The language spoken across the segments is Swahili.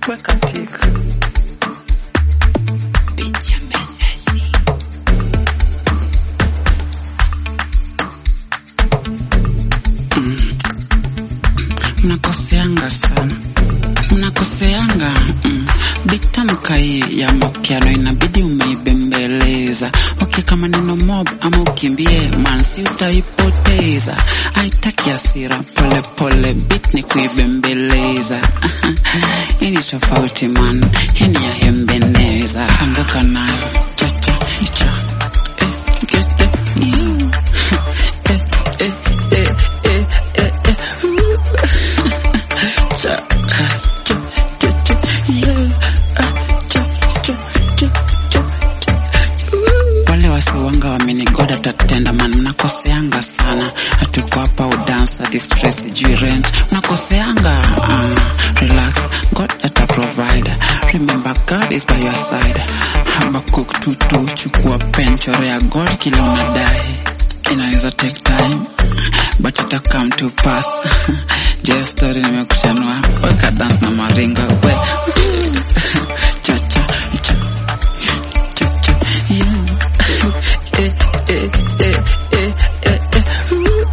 weka tik. mnakoseanga sana mnakoseanga mm. bitamka hii ya mapiano inabidi umeibembeleza ukika maneno mob ama ukimbie mansi utaipoteza haitaki hasira pole pole bit ni kuibembeleza hii ni tofauti man hii ni ya hembeneza anguka nayo chacha cha eh, gete, you. eh, eh, eh, eh, eh, eh, uh. cha cha cha cha yeah ah, cha cha cha cha wale wasiwanga wamenigoda tatenda man mnakoseanga sana hatuko hapa udansa distress juu rent mnakoseanga uh, relax god ata provide remember god is by your side habakuk tutu chukua pen chorea god kile unadai inaweza take time but ita come to pass je story nimekushanua weka dance na maringa we cha cha cha cha cha yeah eh eh eh eh eh eh Ooh.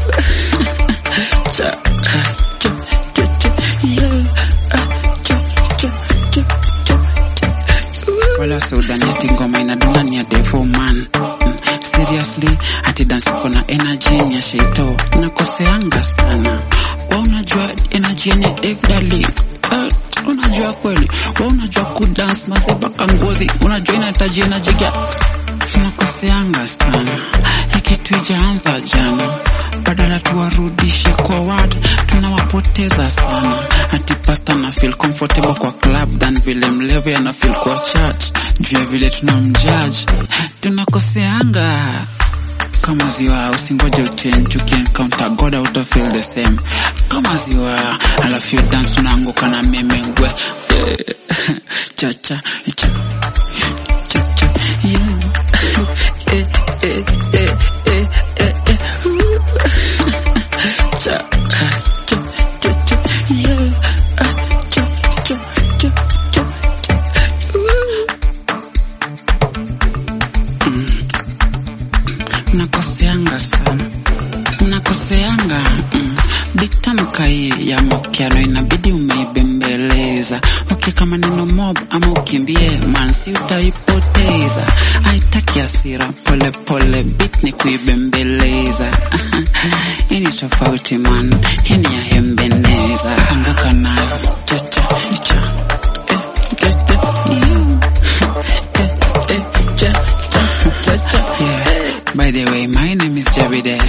cha cha cha cha yeah Ah, cha cha cha cha cha wala sudani ati ngoma inaduna ni ya devil man Mm, seriously ati dance iko na energy ni ya sheito unakoseanga sana wa unajua energy yenye efdali uh, unajua kweli wa unajua kudance masebaka ngozi unajua inahitaji energy ya tunakoseanga sana ikitu ijaanza jana badala tuwarudishe kwa wad tunawapoteza sana ati pasta na feel comfortable kwa club than vile mlevi ana feel kwa church juu ya vile tunamjudge tunakoseanga kama ziwa usingoje uchange ukiencounter god auto feel the same kama ziwa alafu you dance unaanguka na meme ngwe cha cha cha cha cha yeah eh eh eh eh eh eh Ooh. cha cha cha cha yeah Ah, cha cha cha cha cha Ooh. mnakoseanga sana mnakoseanga mm. bitamka hii ya mapiano inabidi umeibembeleza ukika maneno mob ama ukimbie mansi utaipoteza haitaki hasira pole pole bit ni kuibembeleza hii ni tofauti man hii ni ya hembeneza anguka nayo chacha cha eh, gete, you. eh, eh, cha cha cha cha yeah by the way my name is Jabide